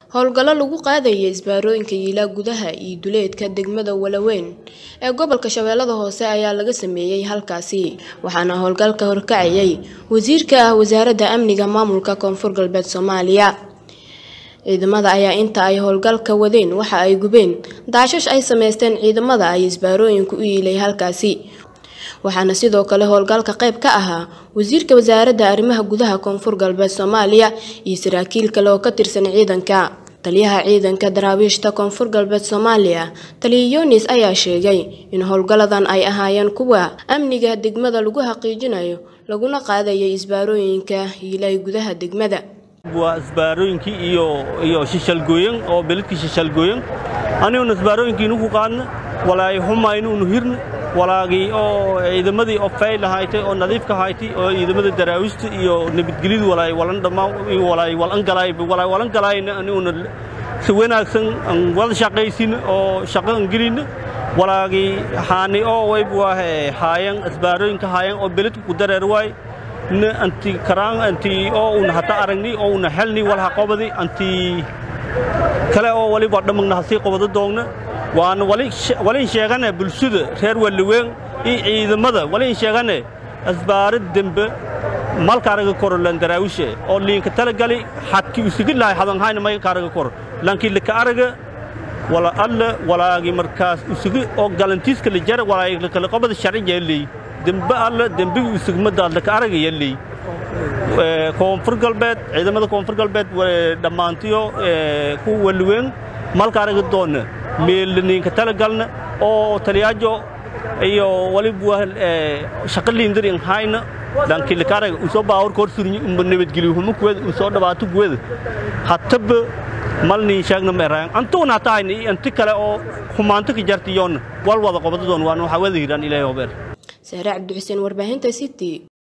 howlgallo lagu qaadaya isbaarooyinka yiilaa gudaha iyo duleedka degmada walaweyn ee gobolka shabeellada hoose ayaa laga sameeyey halkaasi waxaana howlgalka horkacayay wasiirka ah wasaaradda amniga maamulka koonfur galbeed soomaaliya ciidamada ayaa inta ay howlgalka wadeen waxa ay gubeen daashash ay sameysteen ciidamada ay isbaarooyinku u yiilay halkaasi waxaana sidoo kale howlgalka qayb ka ahaa wasiirka wasaaradda arrimaha gudaha koonfur galbeed soomaaliya iyo saraakiil kale oo ka tirsan ciidanka taliyaha ciidanka daraawiishta koonfur galbeed soomaaliya taliya yunis ayaa sheegay in howlgalladan ay ahaayeen kuwa amniga degmada lagu xaqiijinayo laguna qaadayay isbaarooyinka yiilay gudaha degmada waa isbaarooyinkii iyo iyo shishalgooyan oo beledkii shishalgooyan aniguna isbaarooyinkiinu ku qaadna walaay xumaynuunu hirna walaagii oo ciidamadii oo fayl ahaaytay oo nadiifka ahaaytay oo ciidamada daraawiishta iyo nabadgelyadu walaay walan dhammaan walaay walan galaay walaay walan galaayna aniguna si wanaagsan aan wada shaqaysin oo shaqo aan gelin walaagii haani oo wayb waa haayan isbaarooyinka haayan oo beledku ku dareer waay na anti karaan anti oo una hata aragni oo una helni walaha qobadi anti kale oo waliba dhamagna hasii qobado doogna waana walin sheegane bulshada reer waliweyn iyo ciidamada walin sheegane asbaarad dembe malkaaraga koro lan daraawishe oo liinka talagali xadki usigi lahay hadanhayna may kaaraga koro lankii lika araga wala alla walaagi markaas usigi oo galantiiska la jara walaagi kala qobada sharci yeelay dembe alla dembigi usugmadaad laka araga yeelay koonfur galbeed ciidamada koonfur galbeed dhammaantiyo ku waliweyn malkaaraga doonna meelniinka talagalna oo taliyaajo iyo waliba shaqa liindarin hayna dhankilikaaraga usoo baawar kor surni umba nabadgeliyo huma kuweda usoo dhawaato kuweda hataba malniin sheegna meeraan antuuna hatahayna iyo anti kale oo xumaanto ka jartiyoonna wal wada qobadadoon waan waxaa wada hiraan ilaahay hobeer sahre cabdixuseen warbaahinta city